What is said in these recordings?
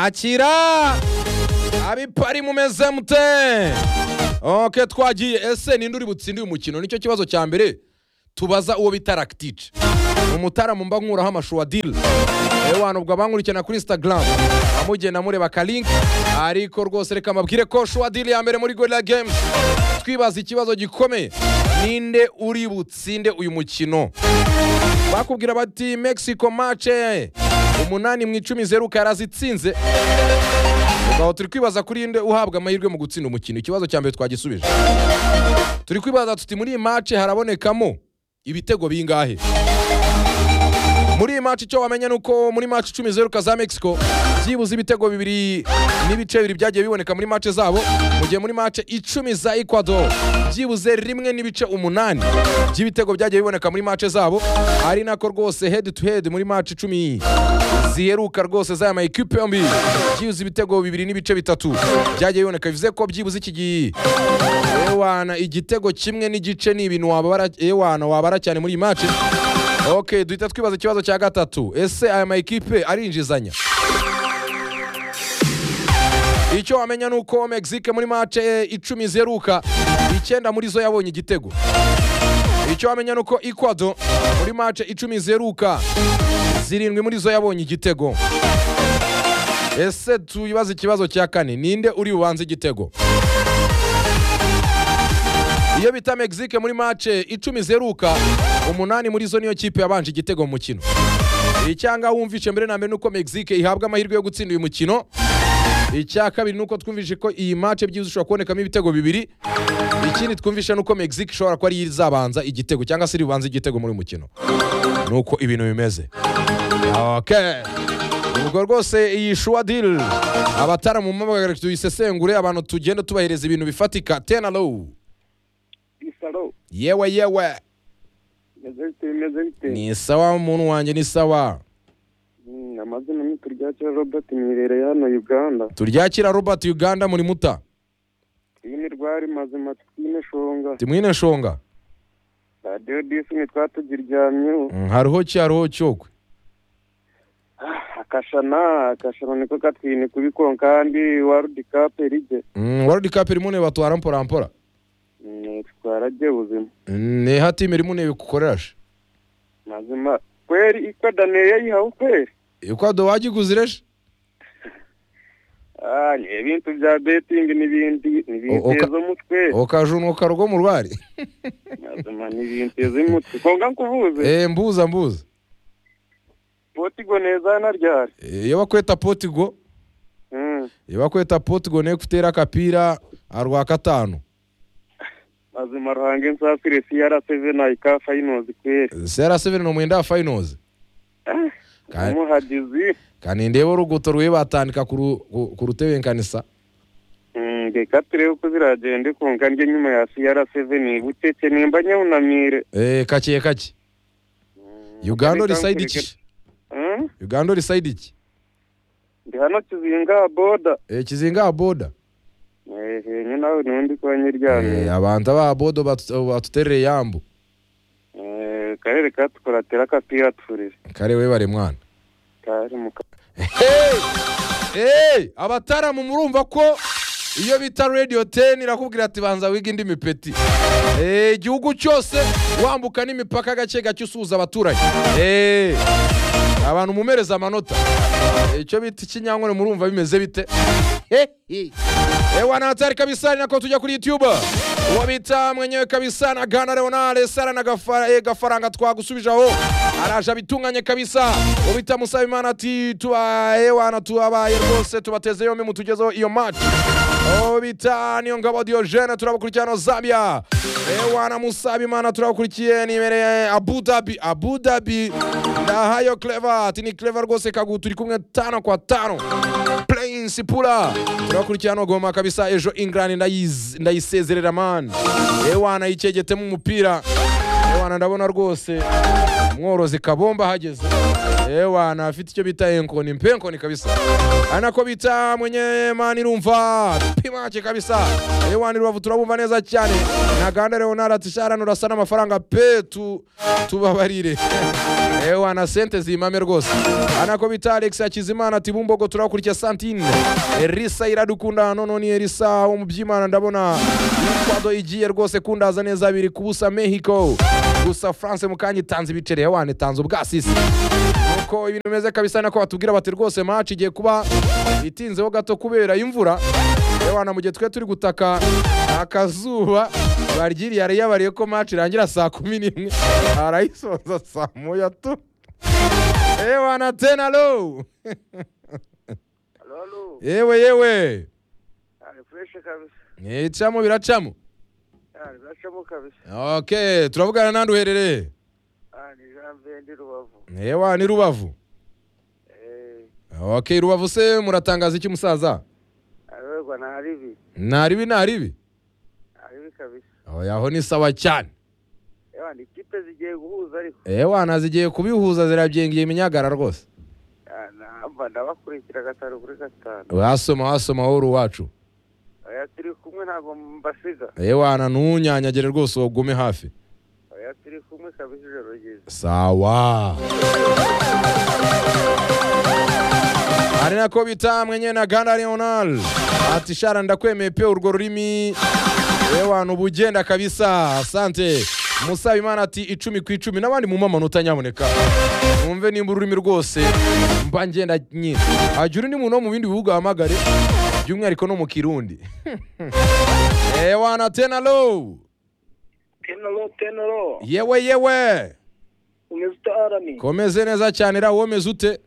akira abipari mumeze mute oke twagiye ese ninde uri butsinde uyu mukino nicyo kibazo cya mbere tubaza uwo bita ractice ni umutaramu mba nkuraho amashuwa diri yewe wantu ubwo abankurikirana kuri instagram amugenda mureba akalinki ariko rwose reka mbabwire ko shuwa diri ya mbere muri gorilla games twibaza ikibazo gikomeye ninde uri butsinde uyu mukino bakubwira bati mexico mace umunani mu icumi zeruka yarazitsinze Ubwo turi kwibaza kuri nde uhabwa amahirwe mu gutsinda umukino ikibazo cya mbere twagisubije turi kwibaza tuti muri iyi mace harabonekamo ibitego bingahe muri iyi maci icyo wamenya ni uko muri maci icumi zeruka za mexico byibuze ibitego bibiri n'ibice bibiri byagiye biboneka muri mace zabo mu gihe muri mace icumi za ecuador byibuze rimwe n'ibice umunani by'ibitego byagiye biboneka muri mace zabo ari nako rwose head to head muri maci icumi ziheruka rwose z'aya ma ekipe yombi byibuze ibitego bibiri n'ibice bitatu byagiye biboneka bivuze ko byibuze iki gihe ewana igitego kimwe n'igice ni ibintu wababara ewana wabara cyane muri iyi maci ok duhita twibaza ikibazo cya gatatu ese aya mayikipe arinjizanya icyo wamenya ni uko mexique muri mace icumi zeruka icyenda muri zo yabonye igitego icyo wamenya ni uko ecuador muri mace icumi zeruka zirindwi muri zo yabonye igitego ese tuyibaze ikibazo cya kane ninde uri bubanze igitego iyo bita mexique muri mace icumi zeruka umunani muri zo niyo kipe yabanje igitego mu mukino icyanga wumvishe mbere na mbere nuko mexique ihabwa amahirwe yo gutsinda uyu mukino icya kabiri nuko twumvishe ko iyi mace byibuze ishobora kubonekamo ibitego bibiri ikindi twumvishe nuko mexique ishobora kuba ariyo izabanza igitego cyangwa se iri bubanze igitego muri uyu mukino nuko ibintu bimeze okay. ubwo rwose iyi shuwa diri abataramu mpamagara tuyisesengure abantu tugenda tubahereza ibintu bifatika tena lowu Isaro, yewe yewe meze bite meze bite ni sawa umuntu wanjye ni sawa Mm, amazina ni turyakira robert mwibereye hano uganda turyakira robert uganda muri muta twine rwari mazima twine shonga timwine shonga radiyo disi nitwa tugiryamyeho Mm, hariho ki hariho cyokwe Ah, akashana akashana niko katwine kubikon kandi warudi kape rije Mm, warudi kapu irimo ntebe batwara mpora mpora Mm, twaragiye buzima Mm, ni hatimu irimo ntebe kukorerashe mazima kweli ikwa daniel yayihawe kweli ikwado wagiguzireje Ah, ni ibintu bya betingi n'ibindi O- oka- n'ibinteza umutwe ukajunuka rugo mu rwari mazima n'ibinteza umutwe konga nkubuze Eh, mbuza mbuza potigo neza na ryari Eh, iyo bakweta potigo Mm. iyo bakweta potigo niyo kutera akapira arwa katanu mazima ruhange nsasire crc nayika fayinozi kweri sera seveni ni umwenda wa fayinozi Ka- umuhagizi kandi ndeba uruguto rwe batandika ku ru- ku- ku rutebe nkanisa Mm, reka turebe uko ziragenda kunga ndya nyuma ya crc bucece nimba nyawunamire Eh, kake kake uganda Reka risayidi nkureke. iki Mm? uganda risayidi iki ndi hano kizinga boda Eh, kizinga ha boda ehe nye nawe nundi kuba Eh, nyiryamiye abantu aba bodo batu- batuterere yambu Eh, karere katukuratera akapira turire kare we bare mwana kari mu ka- Hey! Hey! abataramu murumva ko iyo bita radio 10 irakubwira ati banza wiga indi mipeti Eh, igihugu cyose wambuka n'imipaka gake gake usuhuza abaturage Eh, abantu mumereza amanota Eh, icyo bita ikinyankore murumva bimeze bite ewa na hatari kabisa ni nako tujya kuri youtube uwo bita mwenyewe kabisa na gana leonale sara na gafara, eh, gafaranga twagusubijaho araje abitunganye kabisa uwo bita musaba imana ati tuba ewana tubabaye rwose tubateze yombi mutugezeho iyo mati uwo bita niyo ngabo diogene turabakurikirana zambia ewana musaba imana turabakurikiye nimereye abudabi abudabi ndahayo cleva ati ni cleva rwose kagu turi kumwe tano kwa tano prince pula turakurikirana goma kabisa ejo england ndayiz- ndayisezerera mani ewana yicegetemo umupira ewana ndabona rwose umworozi kabomba ahageze ewa na afite icyo bita enkoni mpenkoni kabisa ari nako bita mwenye mani rumva pimake kabisa ewa ni rubavu turabumva neza cyane na gahanda rero naratishara nurasa n'amafaranga pe tu tubabarire ewa na sente zimame rwose ari nako bita alex hakizimana ati bumbogo turabakurikiye santine elisa iradukunda nono ni elisa wo mu by'imana ndabona ikwado igiye rwose kundaza neza biri kubusa mexico gusa france mukanya itanze ibiceri ewana itanze ubwasisi nuko ibintu bimeze kabisa nako batubwira bati rwose match igiye kuba itinzeho gato kubera imvura ewana mu gihe twe turi gutaka akazuba baryiriye ariyabariye ko match irangira saa kumi n'imwe arayisoza saa moya tu ewana tena lo Halo, yewe yewe ari fureshe kabisa. icamo biracamo Ari bacamo kabisa. ok turavugana nandi uherereye Ari jambe ndi rubavu. ewa ni rubavu Eh, ok rubavu se muratangaza iki musaza arorwa na haribi. ntaribi ntaribi Haribi kabisa. oya aho ni sawa cyane Ewa ni kipe zigiye guhuza ariko. ewa nazigiye kubihuza zirabyengeye iminyagarara rwose Ah, Namba ndabakurikira gatanu kuri gatanu. wasoma wasoma wowe uri uwacu Oya turi kumwe ntabwo mbasiga. ewa na ntunyanyagire rwose ugume hafi Oya turi kumwe kabisa ijoro ryiza. sawa ari nako bita mwenye na gana leonal ati shara ndakwemeye pe urwo rurimi ewa ubugenda kabisa asante musaba imana ati icumi ku icumi n'abandi mumpa amanota nyamuneka mwumve nimba ururimi rwose mba ngenda nyine hagira undi muntu wo mu bindi bihugu wahamagare by'umwihariko no mu kirundi ewa na tenalo Tenoro, tenoro. yewe yewe Umeze utaharamye. komeze neza cyane ra womeze ute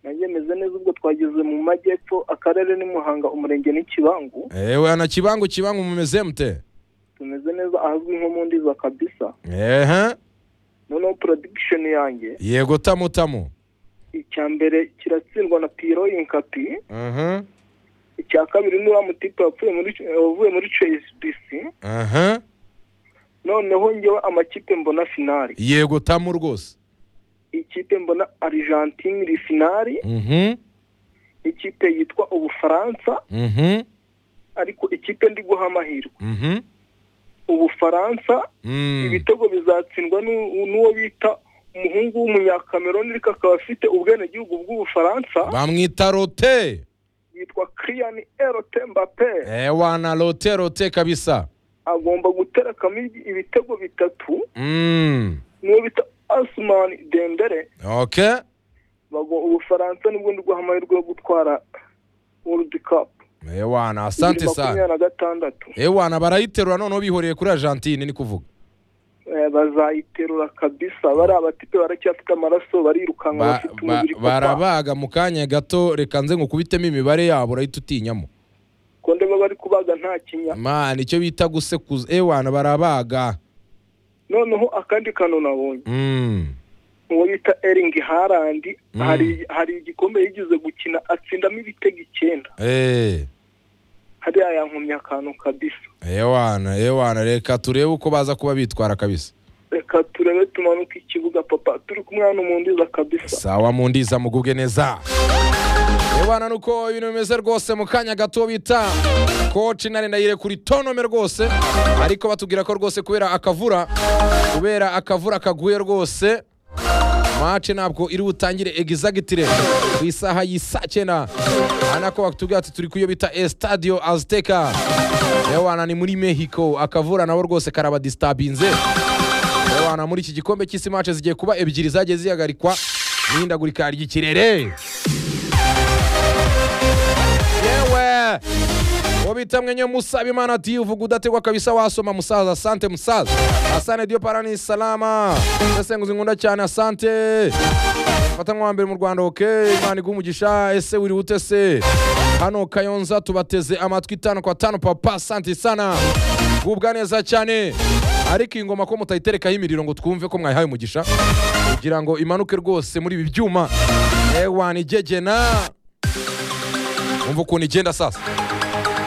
Nanjye meze neza ubwo twageze mu majyepfo akarere ni Muhanga umurenge ni Kibangu. ewe na kibangu kibangu mumeze mute Tumeze neza ahazwi nko mu ndiza kabisa. ehe Noneho production yanjye yego tamu tamu icya mbere kiratsindwa na Piro Inkapi. Mhm, icya kabiri ni wa mutipe wapfuye muri wavuye muri CSBC aha, noneho ngewe amakipe mbona finali yego tamu rwose ikipe mbona Argentine iri finali Mhm, ikipe yitwa Ubufaransa mhm, ariko ikipe ndi guha amahirwe mhm, Ubufaransa mm. ibitego bizatsindwa n'u- n'uwo bita umuhungu w'umunyakameroni ariko akaba afite ubwenegihugu bw'ubufaransa bamwita rote yitwa Kylian Erote Mbappé ewa na rote rote kabisa agomba guterekamo ibi- ibitego bitatu mm. n'uwo bita Asman Dembele okay bago ubufaransa nibwo ndi guha amahirwe yo gutwara world cup ewa na asante Bibiri sana makumyabiri na gatandatu ewa na barayiterura noneho bihoreye kuri argentine ni kuvuga Eh, bazayiterura kabisa bariya batipe baracyafite amaraso barirukanka Ba- bafite ba- umubiri papa barabaga mu kanya gato reka nze nkukubitemo imibare yabo urahita utinyamo ko ndeba bari kubaga nta kinya man icyo bita gusekuza ewana barabaga noneho akandi kantu nabonye Mm. uwo bita eringi harandi Mm. hari hari igikombe yigeze gukina atsindamo ibitego icyenda Eh, hariya yankumye akantu kabisa ewana ewana reka turebe uko baza kuba bitwara kabisa reka turebe tumanuke ikibuga papa turi kumwe hano mu ndiza kabisa sawa mu ndiza mugubwe neza ewana nuko ibintu bimeze rwose mu kanya gato bita koci nari ndayire kuri tonome rwose ariko batubwira ko rwose kubera akavura kubera akavura kaguye rwose mace ntabwo iri butangire egizagitire ku isaha y'isa cyenda anako batubwira ati turi kuyo bita estadio azteca ewana ni muri mexico akavura nabo rwose karabadisitabinze ewana muri iki gikombe cy'isi mace zigiye kuba ebyiri zagiye zihagarikwa n'ihindagurika ry'ikirere yewe uwo bita mwenye musaba imana ati uvuga udategwa kabisa wasoma musaza asante musaza asante dio parani salama sesenguzi nkunda cyane asante fata nk'uwa mbere mu rwanda ok imana iguha umugisha ese wiri ute se hano kayonza tubateze amatwi tano kwa tano papa asante sana gubwa neza cyane ariko iyi ngoma ko mutayiterekaho imiriro ngo twumve ko mwayihaye umugisha kugira ngo imanuke rwose muri ibi byuma ewana igegena umva ukuntu igenda sasa